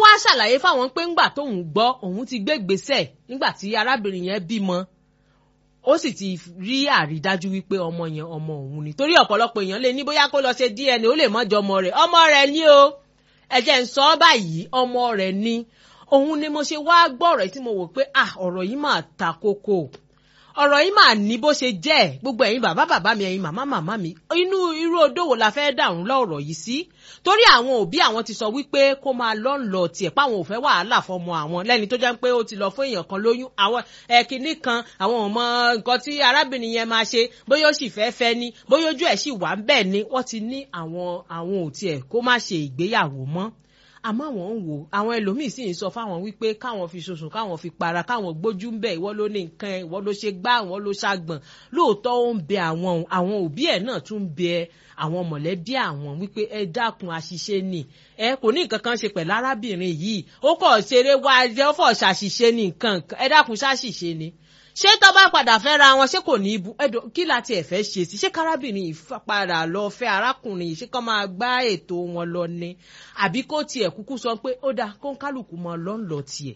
wá ṣàlàyé fáwọn pé ńgbà tóun gbọ́ òun ti gbé gbèsè nígbà tí arábìnrin yẹn bímọ ó sì ti rí àrídájú wípé ọmọ yẹn ọmọ òun ni torí ọ̀pọ̀lọpọ̀ èèyàn lè ní bóyá kó lọ ṣe DNA ó lè mọ́jọ ọmọ rẹ̀ ọmọ rẹ̀ ni o ẹ̀jẹ̀ ń sọ ọ́ báyìí ọmọ rẹ̀ ni òun ni mo ṣe wá gbọ́ ọ̀rọ̀ tí mo wò pé ah ọ̀rọ̀ yìí máa ta kókó ọ̀rọ̀ yìí máa ní bó ṣe jẹ́ gbogbo ẹ̀yin bàbá bàbá mi ẹ̀yin màmá màmá mi inú irú odò wo la fẹ́ dàrún lọ́rọ̀ yìí sí torí àwọn òbí àwọn ti sọ wípé kó máa lọ ń lọ tiẹ̀ páwọn ò fẹ́ wàhálà fọmọ àwọn lẹ́ni tó jẹ́ pé ó ti lọ fún èèyàn kan lóyún àwọn ẹ̀kíní kan àwọn ò mọ nǹkan tí arábìnrin yẹn máa ṣe bóyá ó sì fẹ́ fẹ́ ni bóyá ojú ẹ̀ sì wà ń bẹ̀ ni wọ́n ti ní àwọn àwọn ò tiẹ̀ kó má ṣe ìgbéyàwó mọ́ àmọ́ àwọn ń wò àwọn ẹlòmíín sì ń sọ fáwọn wípé káwọn fi ṣoṣùn káwọn fi para káwọn gbójú ń bẹ ìwọ ló ní nǹkan ẹ ìwọ ló ṣe gbá ìwọ ló ṣàgbọ̀n lóòótọ́ ó ń bẹ àwọn àwọn òbí ẹ̀ náà tún ń bẹ àwọn mọ̀lẹ́bí àwọn wípé ẹ dákun àṣìṣe ni ẹ kò ní nǹkan kan ṣe pẹ̀lú arábìnrin yìí ó kọ̀ ṣeré wá ẹ ó fọ̀ ṣàṣìṣe ni nǹkan ẹ dákun ṣàṣìṣe ni ṣé tó bá padà fẹ́ ra wọn ṣé kò ní ibu ẹ̀dọ̀ kí láti ẹ̀ fẹ́ ṣe sí ṣé kárábìnrin yìí padà lọ fẹ́ arákùnrin yìí ṣé kó máa gbá ètò wọn lọ ni àbí kó tiẹ̀ kúkú sọ pé ó dáa kó ń kálukú mọ lọ́nlọ́ tiẹ̀.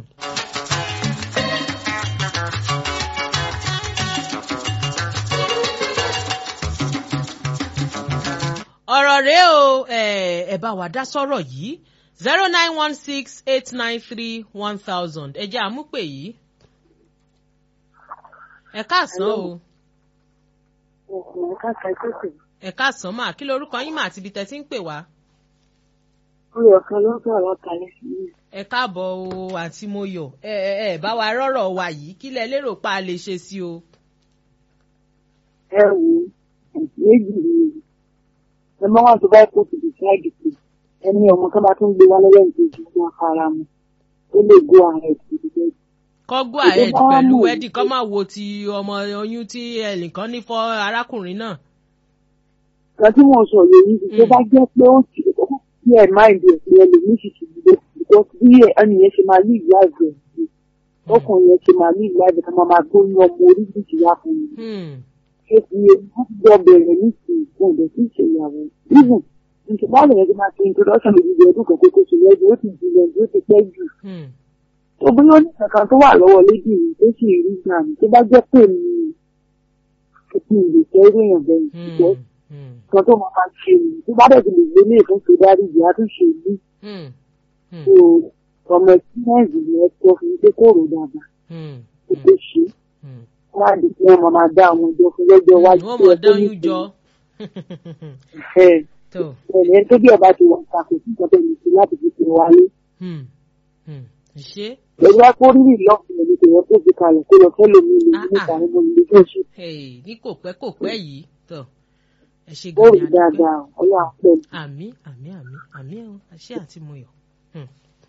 ọ̀rọ̀ rèé o ẹ bá wa dá sọ́rọ̀ yìí zero nine one six eight nine three one thousand ẹ jẹ́ àmúpè yìí ẹ káàsán o. ẹ káàsán kókò. ẹ káàsán mà kí lorúkọ yín mà àti ibi tẹ́ ti ń pè wá. oyè ọ̀kan ló ń sọ̀rọ̀ kalẹ̀ sí mi. ẹ káàbọ̀ o àǹtí Mọ́yọ̀ ẹ ẹ ẹ bá wa rọ́rọ̀ wa yìí kí lẹ lérò pa a lè ṣe sí o. ẹ wò ó méjì ni ẹ mọ wọn tó bá kó ti decide pé ẹni ọmọ kan bá tún gbé wá lọ́wọ́ ìkejì fún afárá mu ó lè go ahead with the bed kọ́ go ahead pẹ̀lú wedding kọ́ máa wo ti ọmọ oyún tí ẹnìkan ní fọ́ arákùnrin náà. kan tí wọ́n sọ yìí ni tó bá jẹ́ pé ó ti ó ti ẹ̀ máìndì ẹ̀ pé ẹlòmíì sì ti dìde because bí ẹni yẹn ṣe máa live life ẹ̀ sí ọkùnrin yẹn ṣe máa live life ẹ̀ ká máa máa tó ní ọmọ oríṣiríṣi wá fún mi. ṣé ti yẹ wọ́n ti jọ bẹ̀rẹ̀ ní ti ìfún ọ̀dọ̀ tí ì ṣe ìyàwó even nǹkan báwo yẹn ti máa ṣe introduction lórí ọdún kan kókó ṣe lẹ́jọ́ ó ti jìnnà ó ti pẹ́ jù tó bóyá ní kankan tó wà lọ́wọ́ lédì yìí tó sì rí gbà mí tó bá jẹ́ pé mi kí n lè fẹ́ rí èèyàn bẹ́ẹ̀ ṣùgbọ́n kan tó máa ṣe mí tó bá dẹ̀ ti lè gbé ní ìfúnṣe dárí ìyá tó ṣe mí. so ọmọ experience ni ẹ sọ fún mi pé kò rò dáadáa kó tó ṣe wọ́n á di pé wọ́n máa dá àwọn ọjọ́ fún lọ́jọ́ iwájú wọ́n mọ̀ dáyún jọ. ẹ̀ẹ́dẹ̀ tó bí ọba ti wà ṣàkóso nǹkan tó ní sí láti fi ṣe wálé ṣe. Ẹ̀rọ akórírì lọ́ọ̀fù ẹ̀mí kò yẹ kó fi kalẹ̀ kó lọ fẹ́ lómi ìlú níta ní mo lè fẹ́ ṣe. ní kò pẹ́ kò pẹ́ yìí tọ̀ ẹ ṣe Ó rí dáadáa ọlọ́ àpẹ. àmì àmì àmì àmì ẹ̀ àṣẹ àti Mọ́yọ̀.